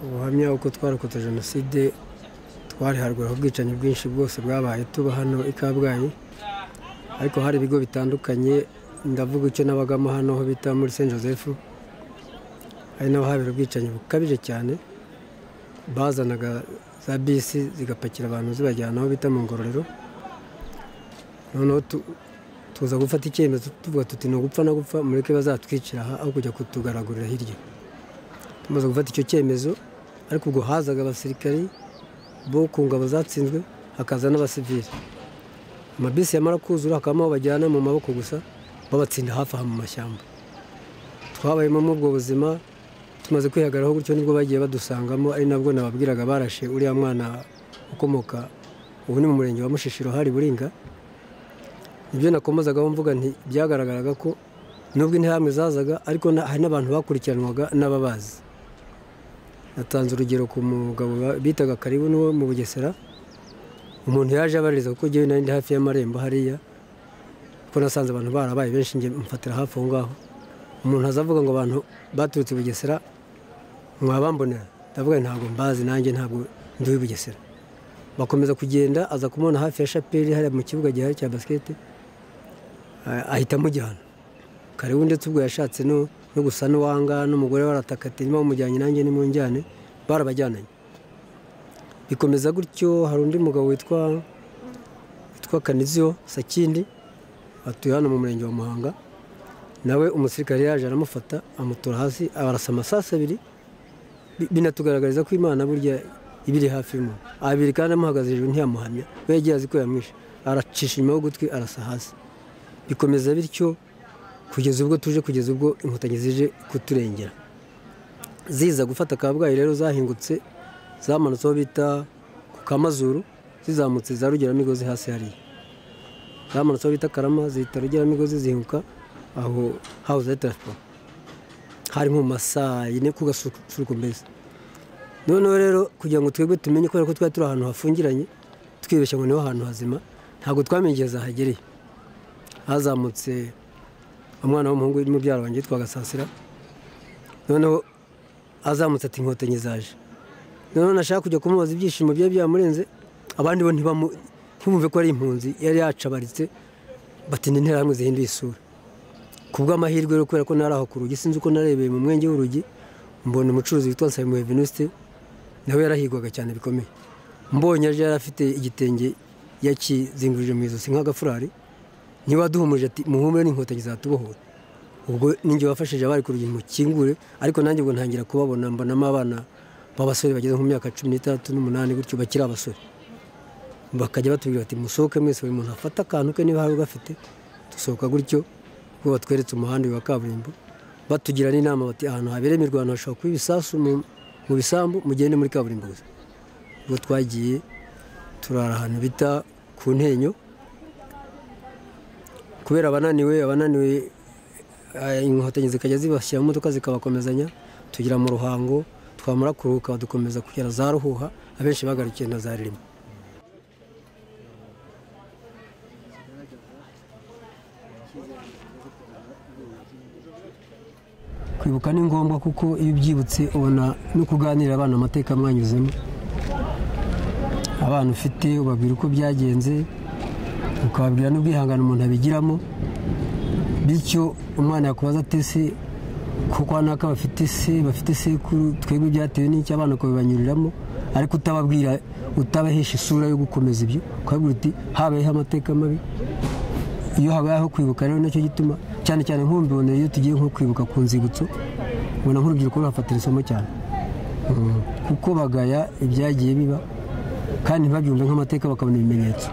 ubuhamya uko twarokotse jenoside twariharwara ubwicanyi bwinshi bwose bwabaye tuba hano i kabgayi ariko hari ibigo bitandukanye ndavuga icyo nabagamo hano aho bita muri saint joseph hari n'abahabera ubwicanyi bukabije cyane bazanaga za bisi zigapakira abantu zibajyana aho bita mu ngororero noneho tuza gufata icyemezo tuvuga tuti ni ugupfa no gupfa mureke bazatwicira aha aho kujya kutugaragurira hirya tumaze gufata icyo cyemezo ariko ubwo hazaga abasirikari bo ku ngabo zatsinzwe hakaza n'abasivili amabisi yamara kuzura hakabamo aho bajyana mu maboko gusa babatsinda hafi aha mu mashyamba twabayemo muri ubwo buzima tumaze kwihagararaho gutyo nibwo bagiye badusangamo ari nabwo nababwiraga barashe uriya mwana ukomoka ubu ni mu murenge wa mushishiro hari buringa ibyo nakomozagaho mvuga nti byagaragaraga ko nubwo intambwe zazaga ariko hari n'abantu bakurikiranwaga n'ababazi natanze urugero ku mugabo bitaga karibu n'uwo mu bugesera umuntu yaje abaririza kuko ngewe nari ndi hafi y'amarembo hariya kuko nasanze abantu barabaye benshi njye mfatira hafi aho ngaho umuntu azavuga ngo abantu baturutse i bugesera mwabambonera ndavuga ntabwo mbazi nanjye ntabwo ndi uw'i bugesera bakomeza kugenda aza kumubona hafi ya shapeli hariya mu kibuga gihari cya basiketi ahita amujyana karibu ndetse ubwo yashatse no gusa n'uwanga n'umugore warataka ati niba mumujyanye nanjye nimunjyane barabajyananye bikomeza gutyo hari undi mugabo witwa witwa kaniziyo sakindi atuye hano mu murenge wa muhanga nawe umusirikare yaje aramufata amutura hasi abarasa amasasi abiri binatugaragariza ko imana burya ibiri hafi y'umuntu abiri kandi amuhagaze hejuru ntiyamuhamya we yagiye azi ko yamwishe aracisha inyuma y'ugutwi arasa hasi bikomeza bityo kugeza ubwo tuje kugeza ubwo inkotanyi zije kuturengera ziza gufata kabgayi rero zahingutse zamanutse aho bita ku kamazuru zizamutse za rugeramigozi hasi hariya zamanutse aho bita karama zihita rugeramigozi zihinguka aho hawuze ya taransiporo hari nko mu masaa yine ku gasusuruko mbese noneho rero kugira ngo twebwe tumenye kubera ko twari turi ahantu hafungiranye twibeshya ngo niho hantu hazima ntabwo twamenye igihe zahagereye hazamutse umwana w'umuhungu w'umubyara wanjye witwa gasasira noneho azamutse ati inkotanyi zaje noneho nashaka kujya kumubaza ibyishimo byari byamurenze abandi bo ntibumve ko ari impunzi yari yacabaritse batinda interahamwe zihinduye isura ku bw'amahirwe rero kubera ko nari aho ku rugi sinzi uko narebeye mu mwenge w'urugi mbona umucuruzi witwa nsabimwe venuste nawe yarahigwaga cyane bikomeye mbonye aje yari afite igitenge yakizingurije mu ijosi nk'agafurari niba aduhumuje ati muhumure n'inkotanyi zatubohora ubwo ninjye wafashije abari ku rugi mukingure ariko nanjye ubwo ntangira kubabona mbonamo abana b'abasore bageze mu myaka cumi n'itandatu n'umunani gutyo bakiri abasore bakajya batubwira bati musohoke mwese buri muntu afate akantu ke niba hari ugafite dusohoka gutyo ubwo batweretse umuhanda wa kaburimbo batugira n'inama bati ahantu habereye imirwano hashobora kuba ibisasu mu bisambu mugende muri kaburimbo gusa ubwo twagiye turara ahantu bita ku ntenyo kubera abananiwe abananiwe inkotanyi zikajya zibashyira mu modoka zikabakomezanya tugira mu ruhango twamara kuruhuka badukomeza kugera za ruhuha abenshi bagarukiye na za ririmo kwibuka ni ngombwa kuko iyo ubyibutse ubona no kuganirira abana amateka mwanyuzemo abana ufite ubabwira uko byagenze ukababwira n'ubwihangane umuntu abigiramo bityo umwana yakubaza ati se ko kwa naka bafite se bafite sekuru twebwe byatewe n'icyo abana bakabibanyuriramo ariko utababwira utabahesha isura yo gukomeza ibyo ukababwira uti habayeho amateka mabi iyo habayeho kwibuka rero nacyo gituma cyane cyane nk'ubibona iyo tugiye nko kwibuka ku nzibutso ubona nk'urubyiruko ruhafatira isomo cyane kuko bagaya ibyagiye biba kandi ntibabyumve nk'amateka bakabona ibimenyetso